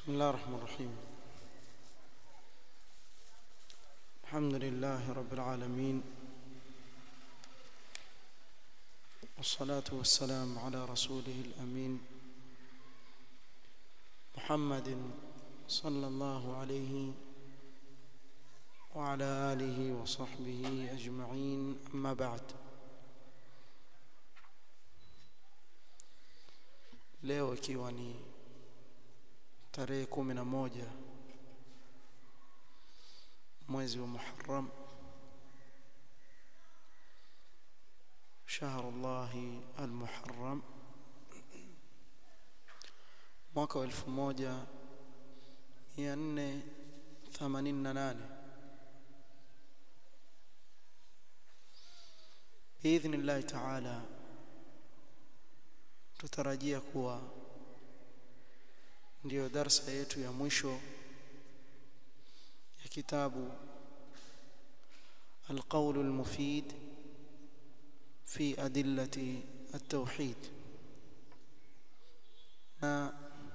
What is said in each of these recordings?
بسم الله الرحمن الرحيم الحمد لله رب العالمين والصلاة والسلام على رسوله الأمين محمد صلى الله عليه وعلى آله وصحبه أجمعين أما بعد leo ikiwa ni tarehe kumi na moja mwezi wa Muharram شهر الله المحرم mwaka wa 1488 باذن الله تعالى tutarajia kuwa ndiyo darsa yetu ya mwisho ya kitabu القول المفيد في أدلة التوحيد na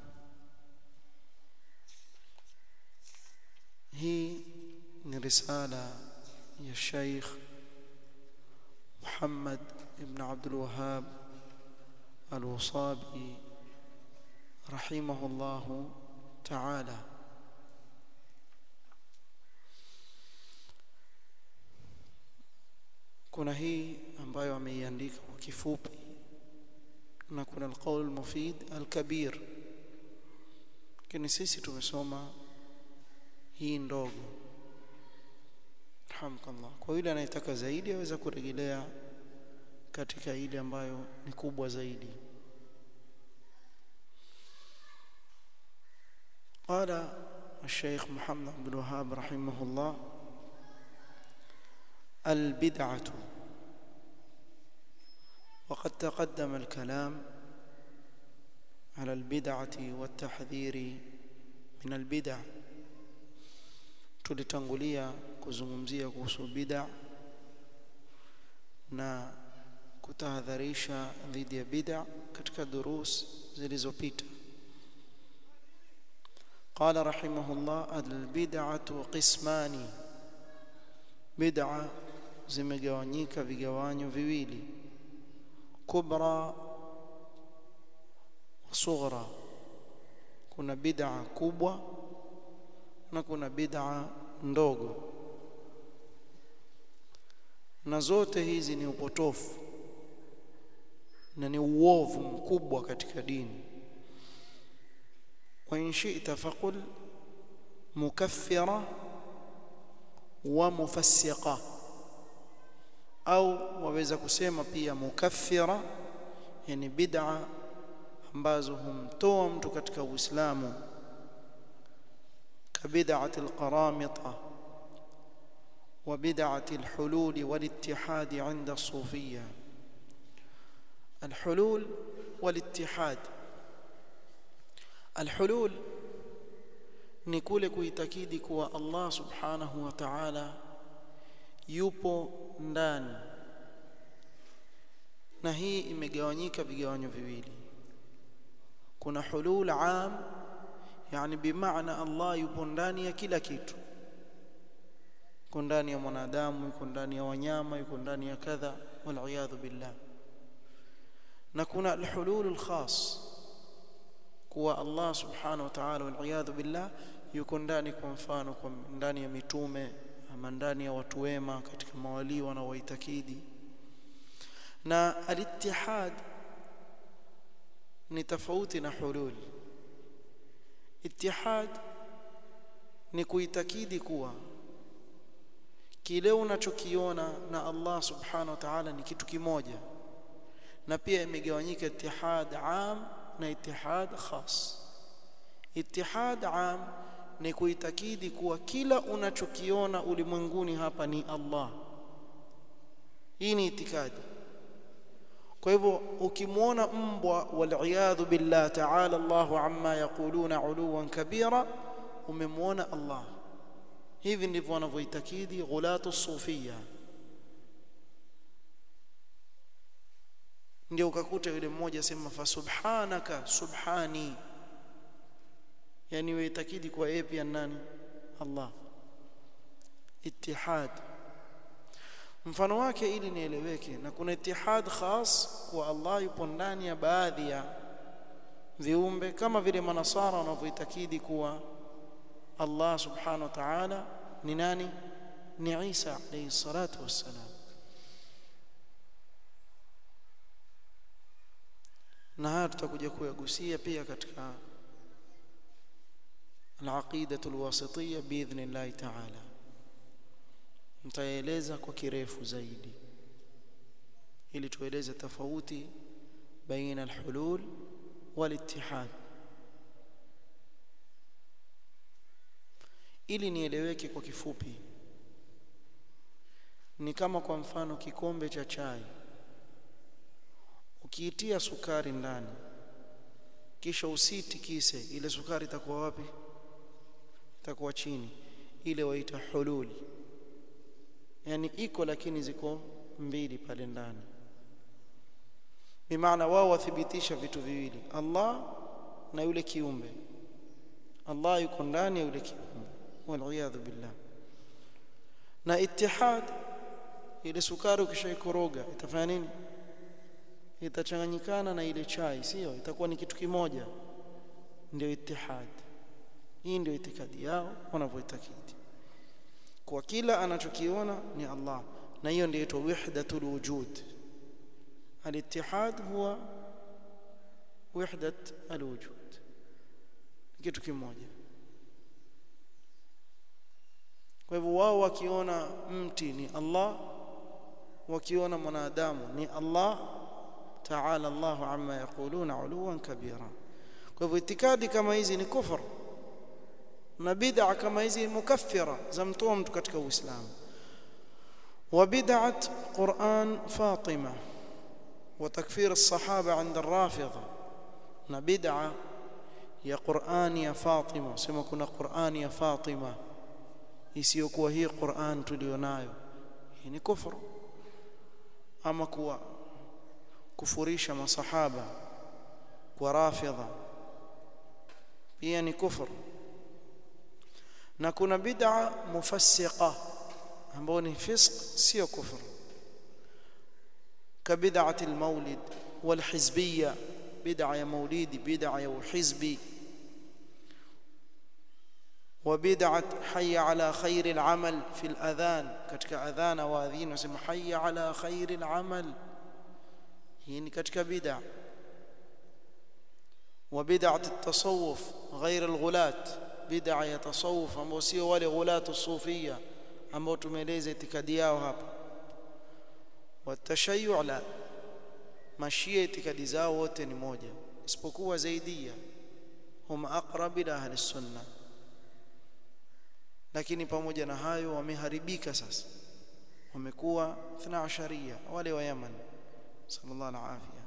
hii ni risala ya Sheikh Muhammad ibn Abdul Wahhab Al-Wasabi rahimahullahu ta'ala kuna hii ambayo ameiandika kwa kifupi na kuna alqaul mufid alkabir lakini sisi tumesoma hii ndogo alhamdulillah kwa yule anayetaka zaidi aweza kurejelea katika ile ambayo ni kubwa zaidi قال الشيخ محمد بن وهاب رحمه الله البدعة وقد تقدم الكلام على البدعة والتحذير من البدع tulitangulia kuzungumzia kuhusu bid'a na kutahadharisha dhidi ya bid'a katika durus zilizopita قال رحمه الله البدعة قسمان بدعة zimegawanyika vigawanyo viwili kubra wa sughra kuna bid'a kubwa na kuna bid'a ndogo na zote hizi ni upotofu na ni uovu mkubwa katika dini wa in shi'ta faqul mukaffira wa mufassiqa au waweza kusema pia mukaffira yani bid'a ambazo humtoa mtu katika Uislamu kabid'ati alqaramita wa bid'ati alhulul walittihad 'inda as-sufiyya الحلول والاتحاد الحلول ni kule kuitakidi kuwa Allah subhanahu wa ta'ala yupo ndani na hii imegawanyika vigawanyo viwili kuna hulul am yani bimaana Allah yupo ndani ya kila kitu yuko ndani ya mwanadamu yuko ndani ya wanyama yuko ndani ya kadha wal billah na kuna alhulul alkhas kuwa Allah subhanahu wa ta'ala wal billah yuko ndani kwa mfano kwa ndani ya mitume ama ndani ya watu wema katika mawali wanaowaitakidi na alitihad ni tofauti na hulul itihad ni kuitakidi kuwa kile unachokiona na Allah subhanahu wa ta'ala ni kitu kimoja na pia imegawanyika itihad am na itihad khas itihad am ni kuitakidi kuwa kila unachokiona ulimwenguni hapa ni Allah hii ni itikadi kwa hivyo ukimwona mbwa waliyadhu billah ta'ala Allahu amma yaquluna uluwan kabira umemwona Allah hivi ndivyo wanavyoitakidi ghulatu sufia ndio ukakuta yule mmoja sema fa subhanaka subhani yani uitakidi kwa yeye pia nani Allah ittihad mfano wake ili nieleweke na kuna ittihad khas kwa Allah yupo ndani ya baadhi ya viumbe kama vile manasara wanavyoitakidi kuwa Allah subhanahu wa ta'ala ni nani ni Isa alayhi salatu wassalam na haya tutakuja kuyagusia pia katika al-aqidatu al-wasitiyya biidhnillah ta'ala nitaeleza kwa kirefu zaidi ili tueleze tofauti baina al-hulul wal-ittihad ili nieleweke kwa kifupi ni kama kwa mfano kikombe cha chai ukiitia sukari ndani kisha usitikise ile sukari itakuwa wapi itakuwa chini ile waita hulul yani iko lakini ziko mbili pale ndani bimaana wao wathibitisha vitu viwili Allah na yule kiumbe Allah yuko ndani ya yule kiumbe waliyadhu billah na ittihad ile sukari ukishaikoroga itafanya nini itachanganyikana na ile chai sio itakuwa ni kitu kimoja ndio ittihad hii ndio itikadi yao wanavyoitakidi kwa kila anachokiona ni Allah na hiyo ndio inaitwa wahdatul wujud al-ittihad huwa wahdat al-wujud kitu kimoja kwa hivyo wao wakiona mti ni Allah wakiona mwanadamu ni Allah ta'ala Allahu amma yaquluna uluwan kabira kwa hivyo itikadi kama hizi ni kufur na bid'a kama hizi mukaffira za mtoa mtu katika Uislamu wa bid'at Qur'an Fatima wa takfir as-sahaba 'inda ar-rafidha na bid'a ya Qur'an ya Fatima sema kuna Qur'an ya Fatima isiyokuwa hii Qur'an tulionayo hii ni kufuru ama kuwa kufurisha masahaba kwa rafidha pia ni kufuru na kuna bid'a mufassiqa ambayo ni fisq sio kufuru kabid'ati almawlid walhizbiyya bid'a ya maulidi bid'a ya hizbi وبدعه حي على خير العمل في الاذان ketika adhana waadhin wasema حي على خير العمل hii ni katika bid'a وبدعه التصوف غير الغلات bid'a ya tasawuf ambao sio wale ghulatu sufia ambao tumeeleza itikadi yao hapa watashayyu la mashia itikadi zao wote ni moja isipokuwa zaidia hum aqrab ila ahli sunna lakini pamoja na hayo wameharibika sasa wamekuwa 12 wale wa Yaman sallallahu alaihi afia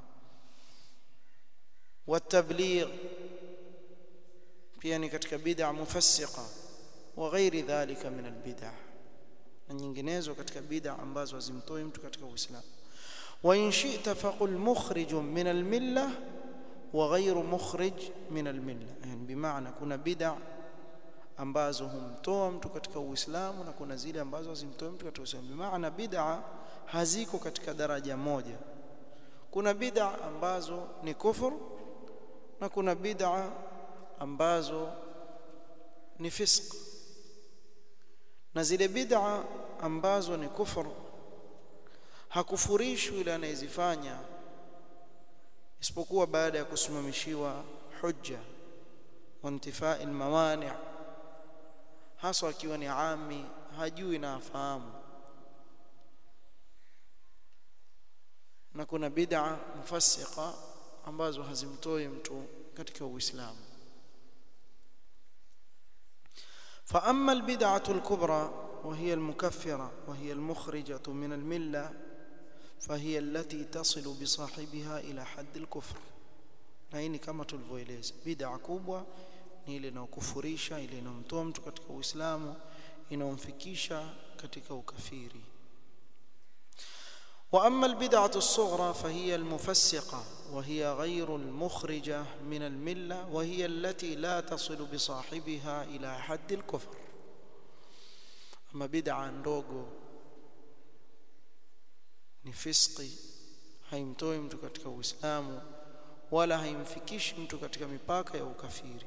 والتبليغ pia ni katika bid'a mufassiqa wa ghairi dhalika min albid'a na nyinginezo katika bid'a ambazo hazimtoi mtu katika uislamu wa in shi'ta faqul mukhrij min almilla wa ghairu mukhrij min almilla yani bimaana kuna bid'a ambazo humtoa mtu katika uislamu na kuna zile ambazo hazimtoi mtu katika uislamu bimaana bid'a haziko katika daraja moja kuna bid'a ambazo ni kufur na kuna bid'a ambazo ni fisq na zile bid'a ambazo ni kufur hakufurishwi yule anayezifanya isipokuwa baada ya kusimamishiwa hujja wa intifai almawani hasa akiwa ni ami hajui na afahamu na kuna bid'a mufassiqa ambazo hazimtoi mtu katika uislamu فأما البدعة الكبرى وهي المكفرة وهي المخرجة من الملة فهي التي تصل بصاحبها إلى حد الكفر نهيني كما تلفويليز بدعة كبوة ni ile inayokufurisha ile inayomtoa mtu katika uislamu inayomfikisha katika ukafiri واما البدعه الصغرى فهي المفسقه وهي غير المخرجة من الملة وهي التي لا تصل بصاحبها إلى حد الكفر أما بدعة ndogo ni fiski haimtoi mtu katika uislamu wala haimfikishi mtu katika mipaka ya ukafiri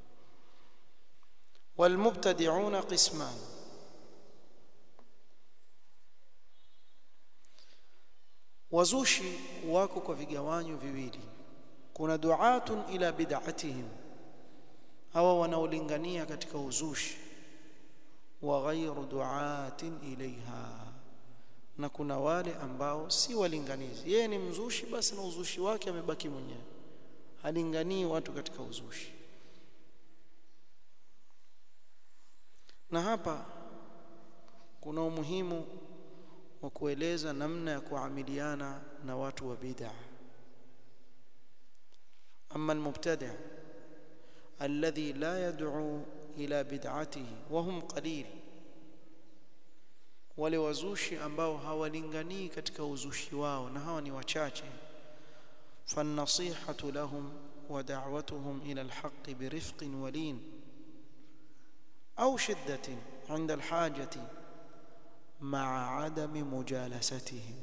والمبتدعون قسمان wazushi wako kwa vigawanyo viwili kuna duatun ila bid'atihim hawa wanaolingania katika uzushi wa ghairu duatin ilaiha na kuna wale ambao si walinganizi yeye ni mzushi basi na uzushi wake amebaki mwenyewe halinganii watu katika uzushi na hapa kuna umuhimu wa kueleza namna ya kuamiliana na watu wa bid'a amma almubtadi' alladhi la yad'u ila bid'atihi wa hum qalil wale wazushi ambao hawalinganii katika uzushi wao na hawa ni wachache فالنصيحة لهم ودعوتهم إلى الحق برفق ولين أو شدة عند الحاجة مع عدم مجالستهم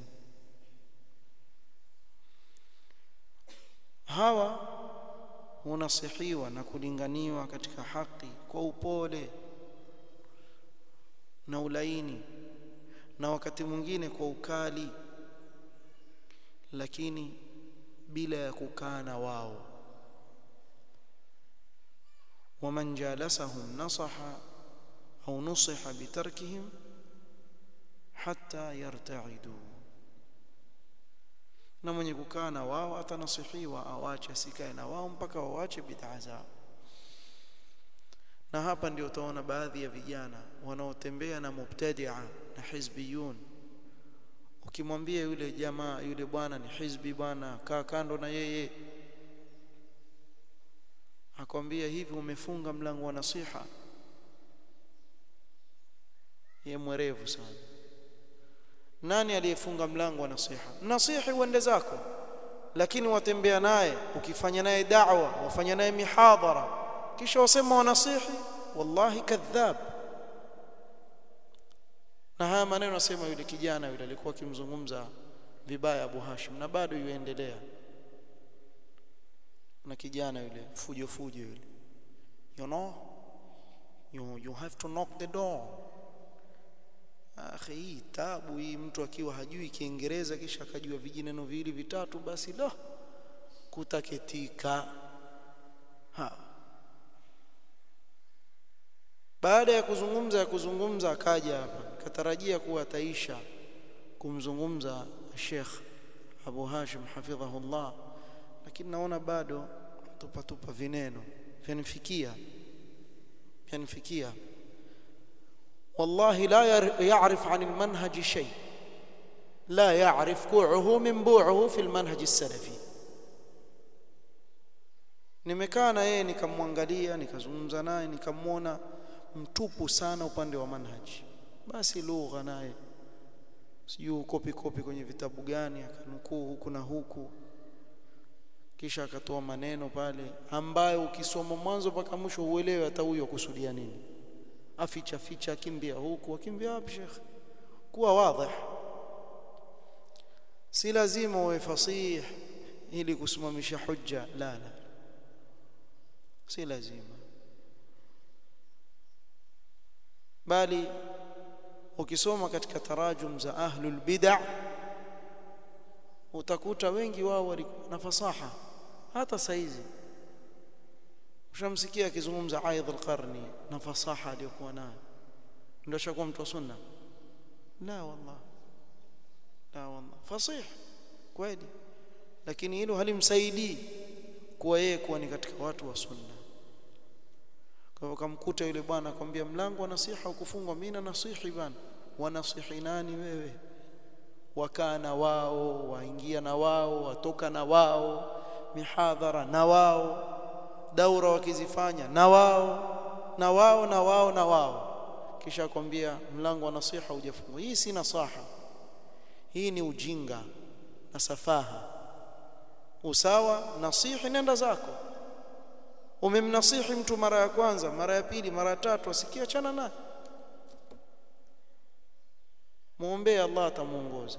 hawa hunasihiwa na kulinganiwa katika haki kwa upole na ulaini na wakati mwingine kwa ukali lakini bila ya kukaa na wao waman jalasahum nasaha au nusiha bitarkihim hatta yartaidu na mwenye kukaa na wao atanasihiwa awache asikae na wao mpaka wawache bid'a zao na hapa ndio utaona baadhi ya vijana wanaotembea na mubtadi'a na hizbiyun ukimwambia yule jamaa yule bwana ni hizbi bwana kaa kando na yeye akwambia hivi umefunga mlango wa nasiha ye mwerevu sana nani aliyefunga mlango wa nasiha nasihi uende zako lakini watembea naye ukifanya naye da'wa wafanya naye mihadhara kisha wasema wanasihi wallahi kadhab na haya maneno nasema yule kijana yule alikuwa akimzungumza vibaya Abu Hashim na bado yuendelea na kijana yule fujo fujo yule you know you, you have to knock the door akhi hii tabu hii mtu akiwa hajui kiingereza kisha akajua vijineno viwili vitatu basi la kutaketika ha baada ya kuzungumza ya kuzungumza akaja hapa katarajia kuwa ataisha kumzungumza Sheikh Abu Hashim hafidhahullah lakini naona bado tupa tupa vineno vyanifikia vyanifikia والله لا يعرف عن المنهج شيء لا يعرف كوعه من بوعه في المنهج السلفي nimekaa na yeye nikamwangalia nikazungumza naye nikamwona mtupu sana upande wa manhaji basi lugha naye sijui kopi kopi kwenye vitabu gani akanukuu huku na huku kisha akatoa maneno pale ambayo ukisoma mwanzo mpaka mwisho uelewe hata huyo kusudia nini aficha ficha akimbia huku akimbia wapi shekh kuwa wazi si lazima uwe fasih ili kusimamisha hujja la la si lazima bali ukisoma katika tarajum za ahlul bid'ah utakuta wengi wao walikuwa na fasaha hata saizi ushamsikia akizungumza aidh alqarni na fasaha aliyokuwa nayo ndio shakuwa mtu wa sunna la wallah la wallah fasih kweli lakini hilo halimsaidii kuwa yeye kuwa ni katika watu wa sunna kwa hivyo kamkuta yule bwana akwambia mlango wa nasiha ukufungwa mimi na nasihi bana wanasihi nani wewe wakaa na wao waingia na wao watoka na wao mihadhara na wao daura wakizifanya na wao na wao na wao na wao kisha akwambia mlango wa nasiha hujafungwa hii si nasaha hii ni ujinga na safaha usawa nasihi nenda zako umemnasihi mtu mara ya kwanza mara ya pili mara ya tatu asikia chana naye muombee Allah atamuongoza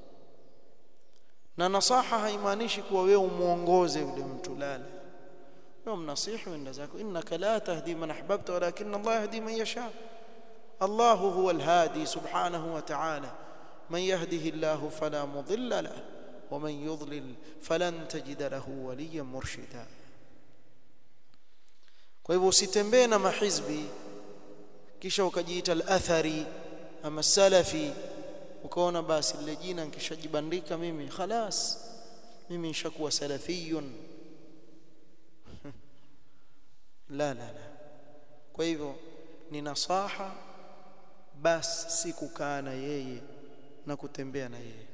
na nasaha haimaanishi kuwa wewe umuongoze yule mtu lala wewe mnasihi wenda zako innaka la tahdi man ahbabta walakin Allah yahdi man yasha Allah huwa alhadi subhanahu wa ta'ala man yahdihi Allah fala mudilla lahu ومن يضلل فلن تجد له وليا مرشدا kwa hivyo usitembee na mahizbi kisha ukajiita al-athari ama salafi ukaona basi lile jina nikishajibandika mimi khalas mimi nishakuwa salafiyun la la la kwa hivyo ni nasaha basi si kukaa na yeye na kutembea na yeye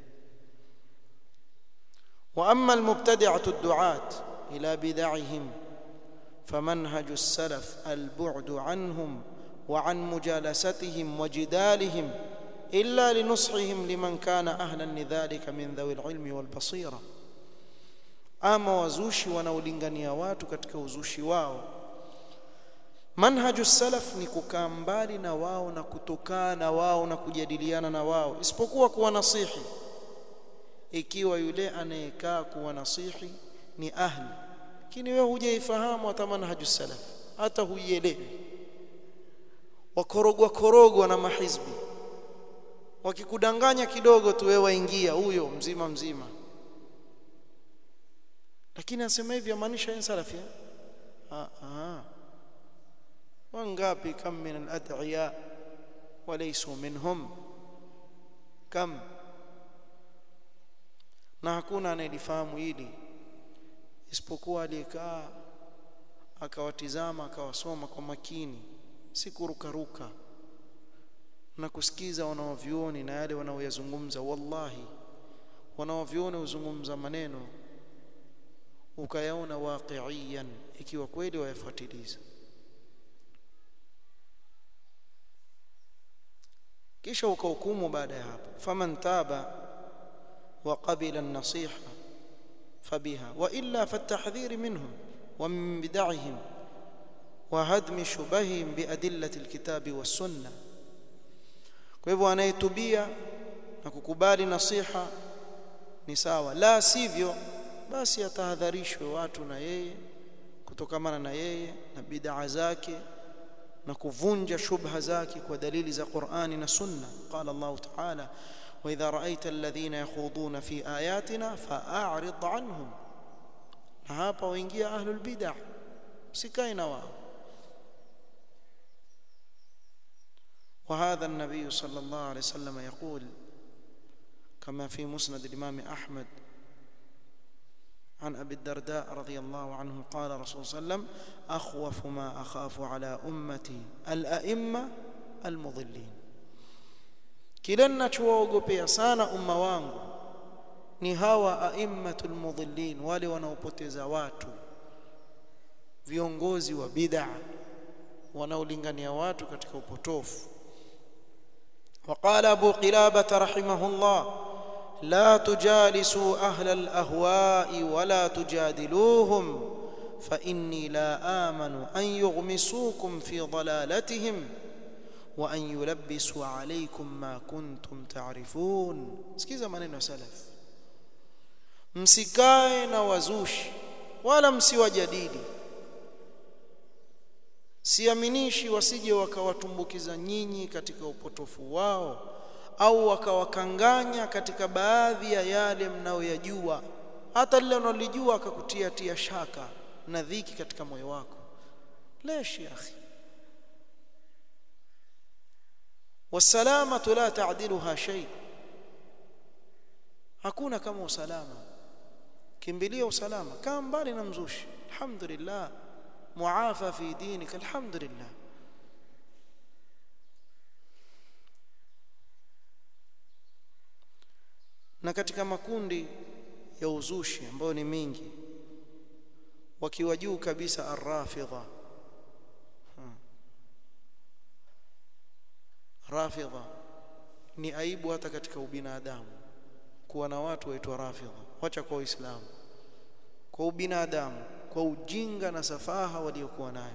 واما المبتدعه الدعاه الى بدعهم فمنهج السلف البعد عنهم وعن مجالستهم وجدالهم الا لنصحهم لمن كان اهلا لذلك من ذوي العلم والبصيره ama wazushi wanaolingania watu katika uzushi wao manhaju salaf ni kukaa mbali na wao na kutokaa na wao na kujadiliana na wao isipokuwa kuwa nasihi ikiwa yule anayekaa kuwa nasihi ni ahli lakini wewe hujaifahamu hata manhaju salaf hata huielewi wakorogwa korogwa na mahizbi wakikudanganya kidogo tu wewe waingia huyo mzima mzima lakini anasema hivi amaanisha yeye salafi ah ah wangapi kam min al-ad'iya walaysu minhum kam na hakuna anayelifahamu hili isipokuwa aliyekaa akawatizama akawasoma kwa makini si kurukaruka na kusikiza wanaovioni na yale wanaoyazungumza wallahi wanaovioni huzungumza maneno ukayaona waqi'iyan ikiwa kweli wayafuatiliza kisha ukahukumu baada ya hapo faman taba wa qabila an-nasiha fabiha wa illa fattahdhir minhum wa min bid'ahim wa hadmi shubahihim bi adillati al-kitabi was-sunnah kwa hivyo anayetubia na kukubali nasiha ni sawa la sivyo basi atahadharishwe watu na yeye kutokamana na yeye na bid'a zake na kuvunja shubha zake kwa dalili za Qur'ani na Sunna qala Allah ta'ala wa idha ra'aita alladhina yakhuduna fi ayatina fa'arid anhum na hapa waingia ahlul bid'ah sikae na wao وهذا النبي صلى الله عليه وسلم يقول كما في مسند الإمام أحمد عن أبي الدرداء رضي الله عنه قال رسول صلى الله عليه وسلم أخوف ما أخاف على أمتي الأئمة المضلين kile ninachowaogopea sana umma wangu ni hawa aimmatul mudhillin wale wanaopoteza watu viongozi wa bid'a wanaolingania watu katika upotofu وقال أبو قلابة رحمه الله لا تجالسوا أهل الأهواء ولا تجادلوهم فإني لا آمن أن يغمسوكم في ضلالتهم وأن يلبسوا عليكم ما كنتم تعرفون سكيزا maneno salaf msikae na wazushi wala msiwajadili siaminishi wasije wakawatumbukiza nyinyi katika upotofu wao au wakawakanganya katika baadhi ya yale mnayoyajua hata lile unalijua akakutia tia shaka na dhiki katika moyo wako lesh ya akhi wasalamatu la ta'diluha shay hakuna kama usalama kimbilia usalama kaa mbali na mzushi alhamdulillah muafa fi dinika alhamdulillah na katika makundi ya uzushi ambayo ni mingi wakiwa juu kabisa arrafidha rafidha ni aibu hata katika ubinadamu kuwa na watu waitwa rafidha wacha kwa uislamu kwa ubinadamu kwa ujinga na safaha waliokuwa nayo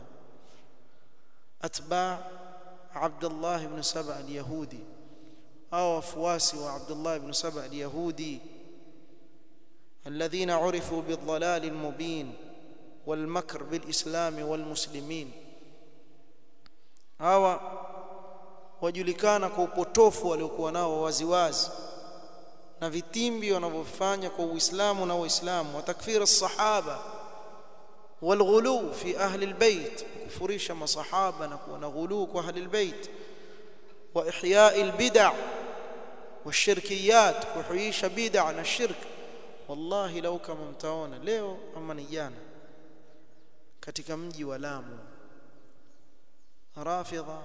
atba Abdullah ibn Saba al-Yahudi au wafuasi wa Abdullah ibn Saba al-Yahudi الذين عرفوا بالضلال المبين والمكر بالإسلام والمسلمين hawa wajulikana kwa upotofu waliokuwa nao waziwazi na vitimbi wanavyofanya kwa Uislamu na Waislamu wa takfir as-sahaba والغلو في أهل البيت كفريش مصحابة نكون غلو أهل البيت وإحياء البدع والشركيات كحييش بدع الشرك والله لو كما mtaona leo ama ni jana katika mji wa Lamu rafidha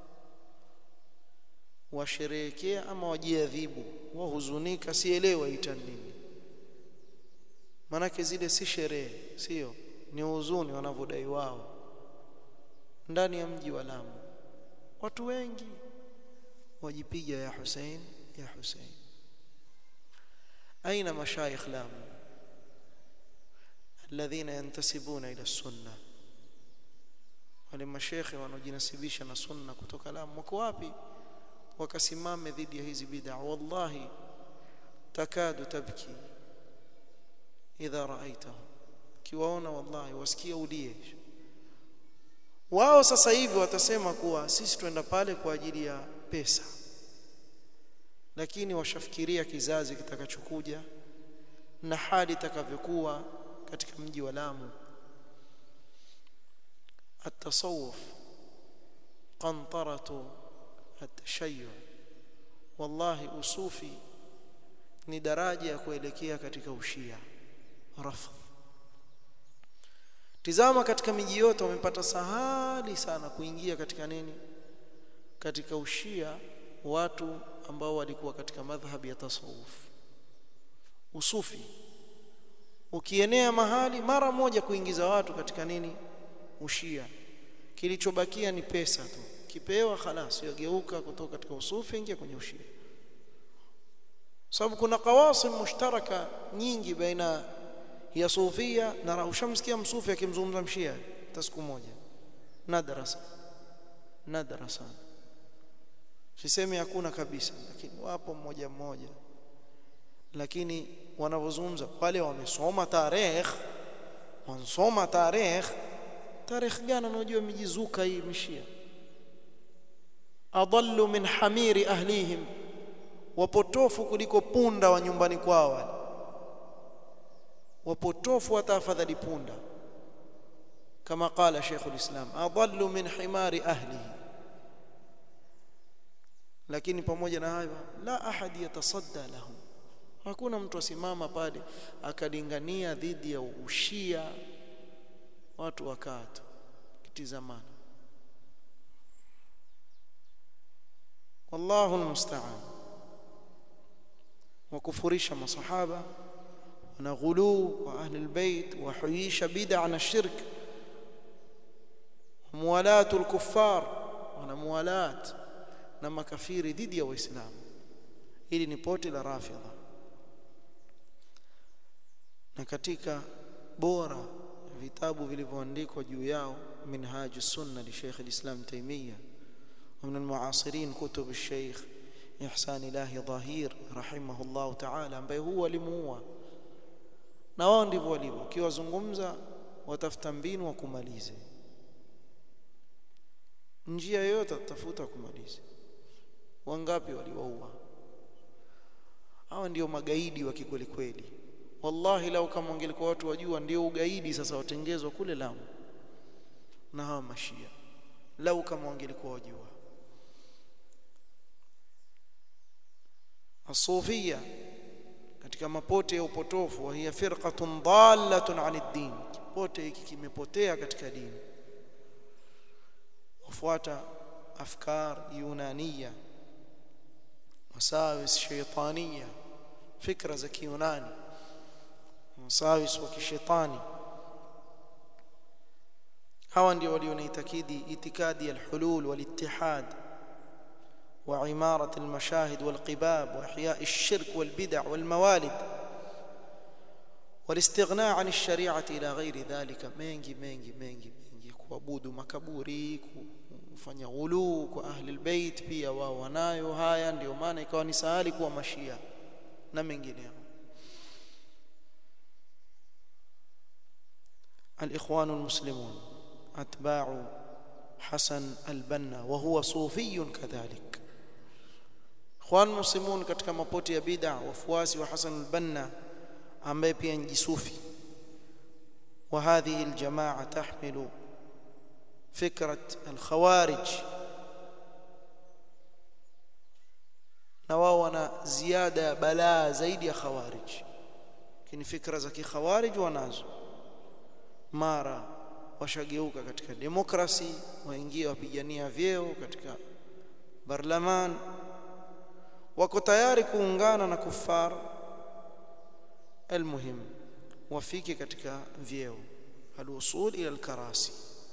washerehekea ama wajiadhibu wahuzunika sielewa ita nini manake zile si sherehe sio ni huzuni wanavyodai wao ndani ya mji wa Lamu watu wengi wajipiga ya Hussein ya Hussein aina mashayikh Lamu alladhina yantasibuna ila sunna wale mashekhe wanaojinasibisha na sunna kutoka Lamu wako wapi wakasimame dhidi ya hizi bid'a wallahi takadu tabki idha raaitahum kiwaona wallahi wasikia ulie wao sasa hivi watasema kuwa sisi twenda pale kwa ajili ya pesa lakini washafikiria kizazi kitakachokuja na hali itakavyokuwa katika mji wa Lamu التصوف قنطرة التشيع والله usufi ni daraja ya kuelekea katika ushia rafdh tizama katika miji yote wamepata sahali sana kuingia katika nini katika ushia watu ambao walikuwa katika madhhabi ya tasawuf usufi ukienea mahali mara moja kuingiza watu katika nini ushia kilichobakia ni pesa tu kipewa khalas yageuka kutoka katika usufi ingia kwenye ushia sababu kuna qawasim mushtaraka nyingi baina ya sufia na ushamsikia msufi akimzungumza mshia hata siku moja nadra sana nadra sana sisemi hakuna kabisa lakini wapo mmoja mmoja lakini wanavyozungumza wale wamesoma tarehe wansoma tarehe tarehe gani unajua mijizuka hii mishia adallu min hamiri ahlihim wapotofu kuliko punda wa nyumbani kwao wale wapotofu hata afadhali punda kama qala Sheikh ulislam adallu min himari ahlihi lakini pamoja na hayo la ahad yatasadda lahum hakuna mtu asimama pale akalingania dhidi ya ushia watu wakati kitizamana wallahu almusta'an wakufurisha masahaba na ghulu wa ahli albayt wa huisha bid'a na shirk muwalatu alkuffar wana muwalat na makafiri dhidi ya waislamu hili ni pote la rafidha na katika bora vitabu vilivyoandikwa juu yao minhaj sunna li Sheikh al-Islam Taymiyyah ومن المعاصرين كتب الشيخ إحسان الله ظهير رحمه الله تعالى ambaye huwa alimuua na wao ndivyo walivyo ukiwazungumza watafuta mbinu wa kumalize njia yoyote tafuta kumalize wangapi waliwaua hawa ndio magaidi wa kikweli kweli wallahi lau kama wangelikuwa watu wajua ndio ugaidi sasa watengezwa kule Lamu na hawa mashia lau kama wangelikuwa wajua asufia katika mapote ya upotofu wa hiya firqatun dallatun anid din kipote hiki kimepotea katika dini wafuata afkar yunaniya wasawis shaytaniya fikra za kiyunani wasawis wa kishetani hawa ndio walionaitakidi itikadi ya alhulul walittihad وعمارة المشاهد والقباب وإحياء الشرك والبدع والموالد والاستغناء عن الشريعة إلى غير ذلك mengi mengi mengi mengi kuabudu makaburi kufanya ghulu kwa ahli albayt pia wao wanayo haya ndio maana ikawa ni sahali kuwa mashia na mengineo الإخوان المسلمون أتباع حسن البنا وهو صوفي كذلك إخوان المسلمون katika mapoti ya bid'a wafuasi wa Hasan al-Banna ambaye pia ni jisufi وهذه الجماعة تحمل فكرة الخوارج na wao wana ziada ya balaa zaidi ya khawarij lakini fikra za kikhawarij wanazo mara washageuka katika demokrasi waingia wapigania vyeo katika barlaman wako tayari kuungana na kufar almuhim wafike katika vyeo alwusul ila alkarasi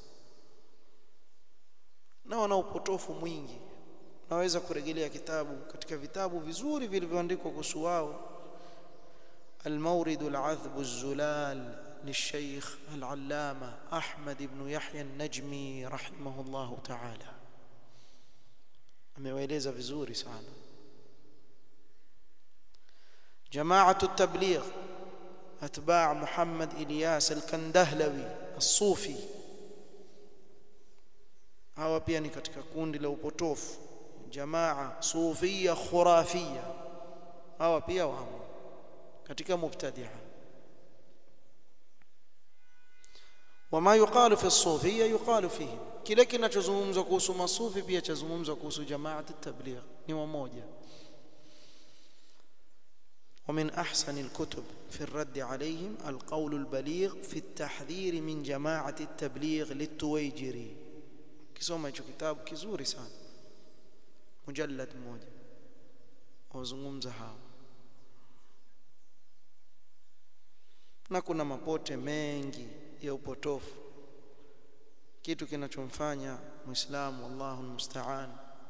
na wana upotofu mwingi naweza kurejelea kitabu katika vitabu vizuri vilivyoandikwa kuhusu wao المورد العذب الزلال للشيخ العلامة أحمد بن يحيى النجمي رحمه الله تعالى amewaeleza vizuri sana جماعة التبليغ أتباع محمد إلياس الكندهلوي الصوفي hawa pia ni katika kundi la upotofu jamaa sufia khurafia hawa pia wamo katika mubtadia wama yuqalu fi sufia yuqalu fihim kile kinachozungumzwa kuhusu masufi pia chazungumzwa kuhusu jamaat at-tabligh ni wamoja ومن أحسن الكتب في الرد عليهم القول البليغ في التحذير من جماعة التبليغ للتويجري kisoma hicho kitabu kizuri sana mujallad mmoja wazungumza hao na kuna mapote mengi ya upotofu kitu kinachomfanya muislamu Allahu musta'an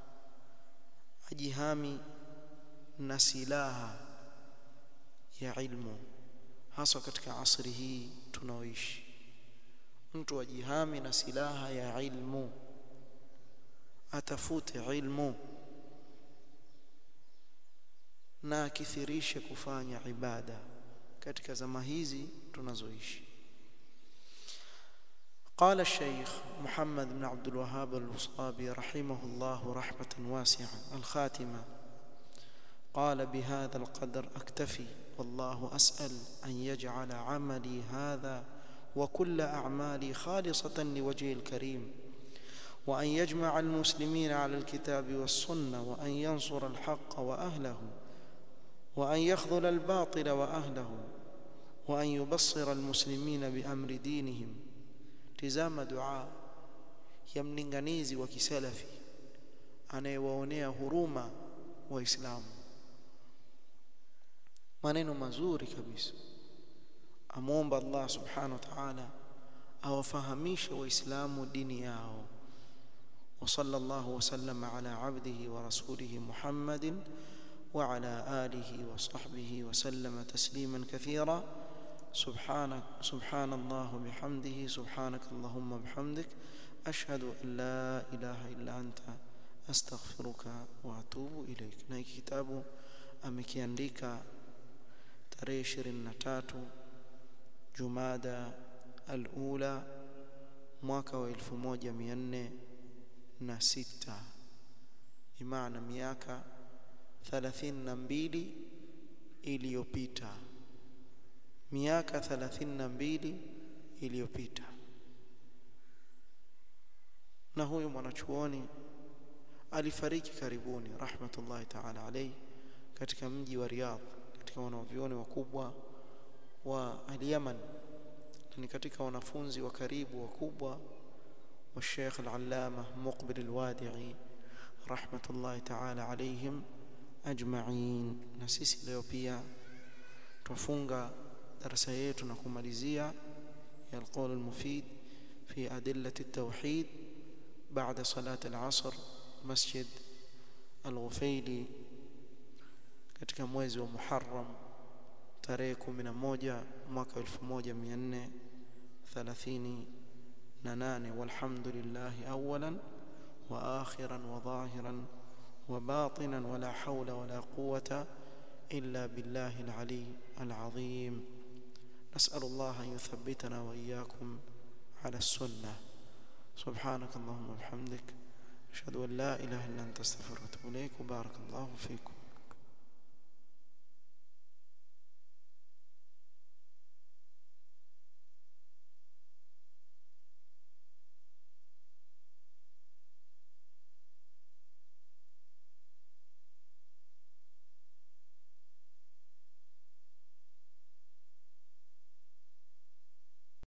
ajihami na silaha ya ilmu haswa katika asri hii tunaoishi mtu ajihami na silaha ya ilmu atafute ilmu na akithirishe kufanya ibada katika zama hizi tunazoishi قال الشيخ محمد بن عبد الوهاب الوصابي رحمه الله رحمة واسعة الخاتمة قال بهذا القدر أكتفي والله أسأل أن يجعل عملي هذا وكل أعمالي خالصة لوجهه الكريم وأن يجمع المسلمين على الكتاب والسنة وأن ينصر الحق وأهله وأن يخذل الباطل وأهله وأن يبصر المسلمين بأمر دينهم tizama dua ya mlinganizi wa kisalafi anayewaonea huruma waislamu maneno mazuri kabisa amwomba Allah subhanahu wa ta'ala awafahamishe waislamu dini yao وصلى الله وسلم على عبده ورسوله محمد وعلى آله وصحبه وسلم تسليما كثيرا سبحانك سبحان الله بحمده سبحانك اللهم بحمدك أشهد أن لا إله إلا أنت أستغفرك وأتوب إليك na kitabu amekiandika tarehe 23 Jumada al-Ula mwaka wa 1406 imaana miaka 32 iliyopita miaka 32 iliyopita na huyu mwanachuoni alifariki karibuni rahmatullahi ta'ala alayhi katika mji wa Riyadh katika wanavyuoni wakubwa wa al-Yaman ni katika wanafunzi wa karibu wakubwa wa Sheikh al-Allama Muqbil al-Wadi'i rahmatullahi ta'ala alayhim ajma'in na sisi leo pia tufunga darasa yetu na kumalizia ya alqawl almufid fi adillati at-tauhid بعد صلاة العصر مسجد الغفيلي katika mwezi wa Muharram tarehe 11 mwaka 1438 walhamdulillahi awalan wa akhiran wa dhahiran wa batinan wala hawla wala quwwata illa billahi al-ali al-azim نسأل الله أن يثبتنا وإياكم على السنة سبحانك اللهم وبحمدك أشهد أن لا إله إلا أنت استغفرك وأتوب إليك وبارك الله فيكم